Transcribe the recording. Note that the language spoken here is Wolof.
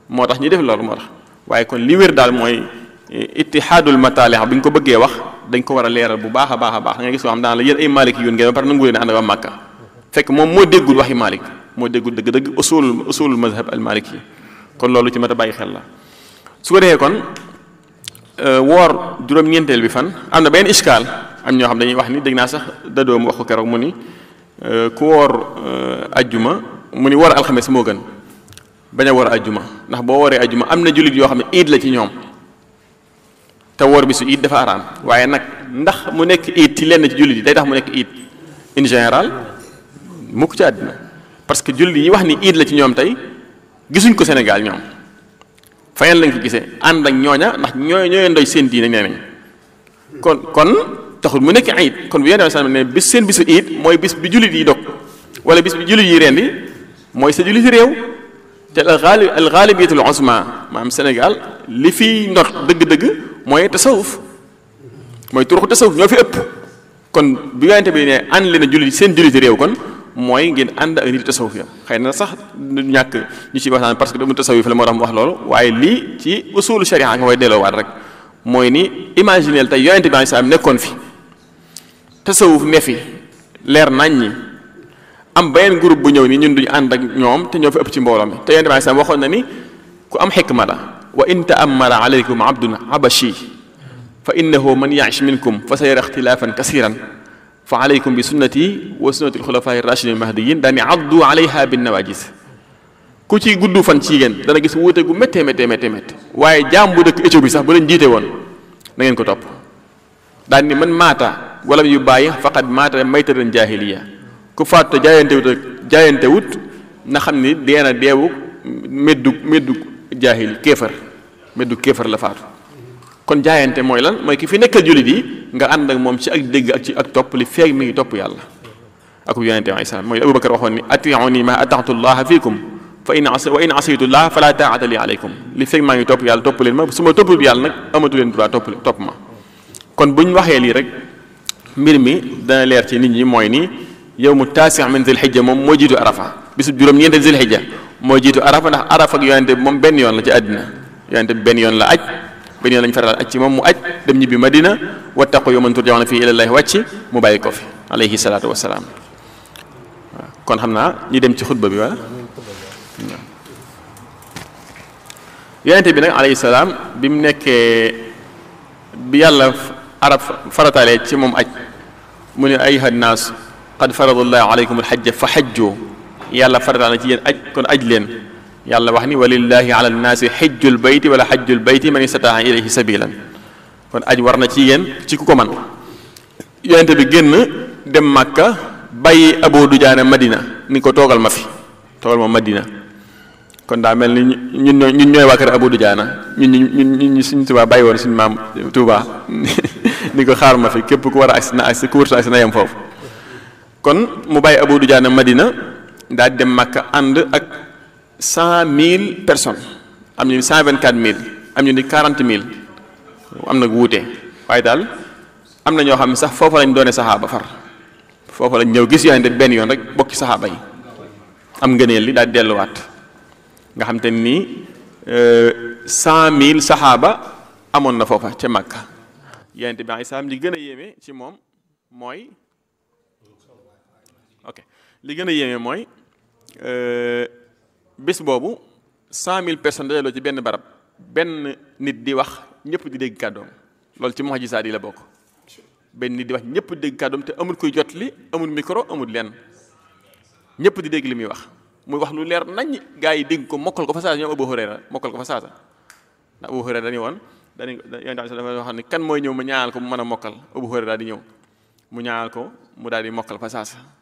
moo tax ñi def loolu moo tax waaye kon li wér daal mooy ittihaadul mataalih bi ñu ko bëggee wax dañ ko war a leeral bu baax a baax a baax da nga gis ko xam daan la yéen ay Malik yoon ngeen ba pare nangu leen ànd ak waa Màkka fekk moom moo déggul waxi Malik moo déggul dëgg-dëgg usulul usulul mazhab al maliki yi kon loolu ci mat a bàyyi xel la su ko defee kon woor juróom-ñeenteel bi fan am na benn iskaal am ñoo xam dañuy wax ni dégg naa sax dadoom wax ko keroog mu ni ku woor ajjuma mu ni woor alxames moo gën bañ a woor ajjuma ndax boo wooree ajjuma am na jullit yoo xam ne iid la ci ñoom te woor bi su iid dafa araam waaye nag ndax mu nekk iid ci lenn ci jullit yi day tax mu nekk iid in général mukk ci àddina parce que jullit yi wax ni iid la ci ñoom tey gisuñ ko Sénégal ñoom fayeen lañ ko gisee ànd ak ñooña ndax ñooy ñooy ndoy seen diine nee nañ kon kon taxul mu nekk iid kon bu yéen a ne bis seen bisu iid mooy bis bi jullit yi dog wala bis bi jullit yi rendi mooy sa jullit réew te al ghalib al ghalibiyatul uzma maanaam Sénégal li fiy ndot dëgg-dëgg mooy tasawuf mooy turuxu tasawuf ñoo fi ëpp kon bu yonente bi ne ànd leen a jullit seen jullit réew kon mooy ngeen ànd ak nit tasawuf ya xëy na sax du ñàkk ñu ci waxtaan parce que dama tasawuf la moo tax mu wax loolu waaye lii ci usulu sharia nga koy delloowaat rek mooy ni imagineel tey yonente bi salaam nekkoon fi tasawuf ne fi leer nañ ñi am beneen groupe bu ñëw ni ñun duñu ànd ak ñoom te ñoo fi ëpp ci mbooloo mi te yonente bi salaam waxoon na ni ku am xikma la wa in ta'ammara alaykum abdun abashi fa innahu man ya'ish minkum fa sayara ixtilaafan kasiran fa alaykum bi sunnati wa sunnati alxulafaa'i rashidin mahdiyin daani addu alayha bin nawajis ku ci gudd fan ci yéen dana gis wuute gu méttee méttee méttee méttee waaye jaam bu dëkk Éthiopie sax bu leen jiite woon na ngeen ko topp daan ni man maata wala yu bàyyi faqad maata maytatan jaahiliya ku faatu te jaayante wut jaayante wut na xam ni deena deewu meddu meddu jaahil kéefar meddu kéefar la faatu kon jaayante mooy lan mooy ki fi nekkal jullit yi nga ànd ak moom ci ak dégg ak ci ak topp li feeg mi ngi topp yàlla ak yonente alayhi salaam mooy Abubakar waxoon ni atiuni ma ataatu llaha fiikum fa in wa in asaytu llah fala taata li aleykum li feeg maa ngi topp yàlla topp leen ma su ma toppul yàlla nag amatu leen droit topp topp ma kon buñ waxee lii rek mbir mi dana leer ci nit ñi mooy ni yow mu taasi min zil xijja moom moo jiitu arafa bisu juróom-ñeente zil xijja moo jiitu arafa ndax arafa ak yonente bi moom benn yoon la ci àddina yonente bi benn yoon la aj benn yoon lañ faral aj ci moom mu aj dem ñibbi madina wattaqu yawman turjauna fii ilallahi wàcc mu bàyyi ko fi alayhi salaatu wasalaam waaw kon xam naa ñi dem ci xutba bi wala yonente bi nag alayhi salaam bi mu nekkee bi yàlla arab farataalee ci moom aj mu ne ayuha nnaas qad faradallahu alaykum alxajja fa xajju yàlla farataal na ci yéen aj kon aj leen yàlla wax ni walillahi ala nnaasi xijjul bayti wala xajjul bayti man istataa ilayhi sabilan kon aj war na ci yéen ci ku ko man yonente bi génn dem màkka bàyyi abu dujaana madina ni ko toogal ma fi toogal ma madina kon daa mel ni ñun ñooy ñun ñooy waa kër abu dujaana ñun ñun ñun suñ tubaab bàyyi woon suñu maam tuuba ni ko xaar ma fi képp ku war a agsi na agsi ku wërta agsi na yem foofu kon mu bàyyi abu dujaana madina daal di dem màkka ànd ak cent mille personnes am ñu ni cent vingt quatre mille am ñu ni quarante mille am na wuute waaye daal am na ñoo xam ne sax foofa lañ doone saxaaba far foofa lañ ñëw gis yonente benn yoon rek bokki saxaaba yi am ngëneel li daal di delluwaat nga xam te ni cent mille saxaaba amoon na foofa ca Makka yonente bi alayhi salaam li gën a yéeme ci moom mooy ok li gën a yéeme mooy bés boobu cent mille personnes dajaloo ci benn barab benn nit di wax ñëpp di dégg kàddoom loolu ci mu'jizaat yi la bokk benn nit di wax ñëpp di dégg kàddoom te amul kuy jot li amul micro amul lenn ñëpp di dégg li muy wax muy wax lu leer nañ gaa yi dégg ko mokkal ko fa saasa ñoom Abu Hurayra mokkal ko fa saasa ndax Abu Hurayra dañu woon dañu yonent bi dafa wax ne kan mooy ñëw mu ñaanal ko mu mën a mokkal Abu Hurayra daal di ñëw mu ñaanal ko mu daal di mokkal fa saasa